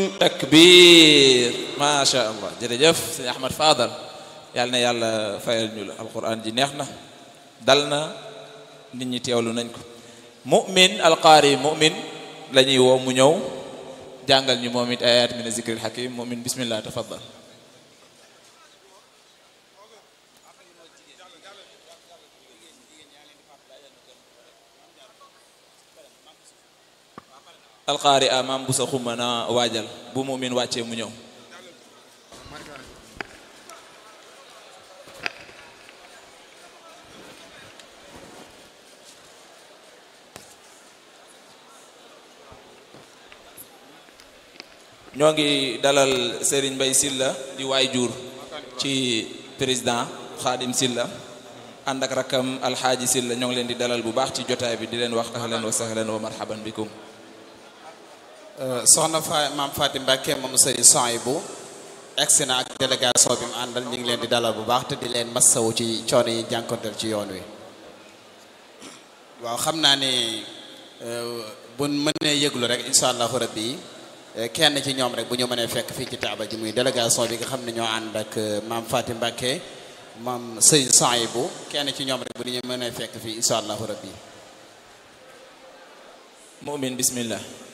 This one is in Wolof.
takbir macha allah jërëjëf sëñ Ahmad Fadal yàlla na yàlla fayal ñu la alquran ji neex na dal na nit ñi teewlu nañ ko mu'min alqaari mu'min la ñuy woo mu ñëw jàngal ñu moom it ayat min zikril hakim mu'min bismillah tafaddal alqaari a maam bu sa xumma na waajal bu mu'min wàccee mu ñëw ñoo ngi dalal Serigne Mbaye Silla di waay jur ci président Khadim Silla ànd ak rakkam alxaaji Silla ñoo ngi leen di dalal bu baax ci jotaay bi di leen wax ahlan wa sahlan wa marhaban bikum soxna fa maam Fatim Mbacke moom sëriñ Souhaïbou egsi na ak délégation bi mu àndal ñu ngi leen di dalal bu baax te di leen massawu ci coono yi jànkonteel ci yoon wi waaw xam naa ne bu mënee yëglu rek incha allahu rabbi kenn ci ñoom rek bu ñu mënee fekk fii ci taabal ji muy délégation bi nga xam ne ñoo ànd ak maam Fatim Mbacke maam sëriñ Souhaïbou kenn ci ñoom rek bu ñu mënee fekk fii incha allahu rabbi mu'min bismillah